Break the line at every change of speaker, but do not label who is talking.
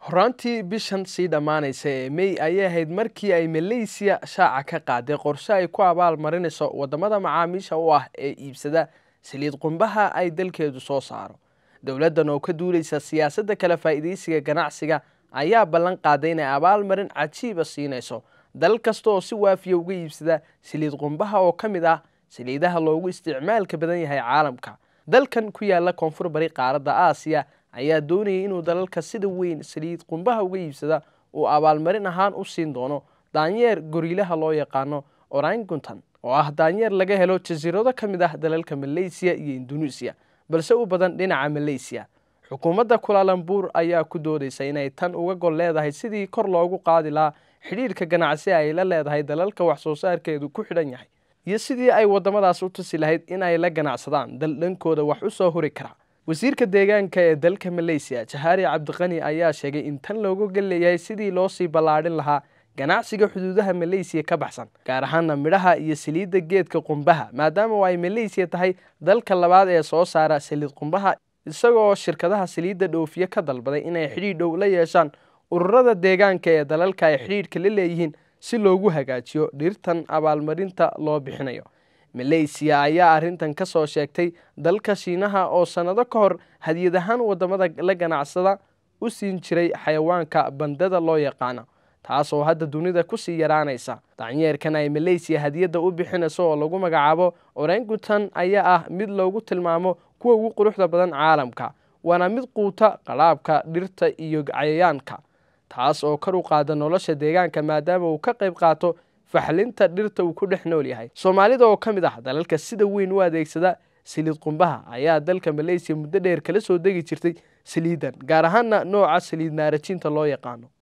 horaantii bishan sii dhammaanaysa ee mey ayay ahayd markii ay maleysiya shaaca ka qaaday qorshe ay ku abaal marinayso waddamada macaamiisha u ah ee iibsada saliid qumbaha ay dalkeedu soo saaro dowladdan oo ka duulaysa siyaasadda kala faa'iidaysiga ganacsiga ayaa ballan qaaday inay abaalmarin cajiiba siinayso dal kasta oo si waafiya uga iibsada saliid qumbaha oo ka mid ah saliidaha loogu isticmaalka badan yahay caalamka dalkan ku yaala koonfur bari qaaradda aasiya ayaa doonayay inuu dalalka sida weyn saliid qumbaha uga iibsada uu abaalmarin ahaan u siin doono daanyeer goriilaha loo yaqaano oranguntan oo ah daanyeer laga helo jasiirado ka mid ah dalalka maleysiya iyo induneisiya balse u badan dhinaca maleysiya xukuumadda kulaalambuur ayaa ku doodaysa inay tan uga gol leedahay sidii kor loogu qaadi lahaa xidhiirka ganacsi ay la leedahay dalalka wax soo saarkeedu ku xidhan yahay iyo sidii ay waddamadaas u tusi lahayd in ay la ganacsadaan dal dhankooda wax u soo huri kara wasiirka deegaanka ee dalka maleysiya jahaari cabdiqani ayaa sheegay in tan loogu galeeyahay sidii loo sii ballaadhin lahaa ganacsiga xuduudaha maleysiya ka baxsan gaar ahaana midhaha iyo saliidda geedka qumbaha maadaama ay maleysiya tahay dalka labaad ee soo saara saliid qumbaha isagoo shirkadaha saliidda dhoofiye ka dalbaday inay xidhiidh dhow la yeeshaan ururada deegaanka ee dalalka ay xidhiidhka la leeyihiin si loogu hagaajiyo dhirtan abaalmarinta loo bixinayo maleysiya ayaa arrintan ka soo sheegtay dalka shiinaha oo sannado ka hor hadiyad ahaan waddamada la ganacsada u siin jiray xayawaanka bandada loo yaqaano taasoo hadda dunida kusii yaraanaysa daanyeerkan ay maleysiya hadiyadda u bixinayso oo lagu magacaabo orangutan ayaa ah mid loogu tilmaamo kuwa ugu quruxda badan caalamka waana mid quuta qalaabka dhirta iyo cayayaanka taas oo kor u qaada nolosha deegaanka maadaama uu ka qayb qaato faxlinta dhirta uu ku dhex nool yahay soomaalida oo ka mid ah dalalka sida weyn u adeegsada saliid qumbaha ayaa dalka maleysiya muddo dheer kala soo degi jirtay saliidan gaar ahaana nooca saliid naarajinta loo yaqaano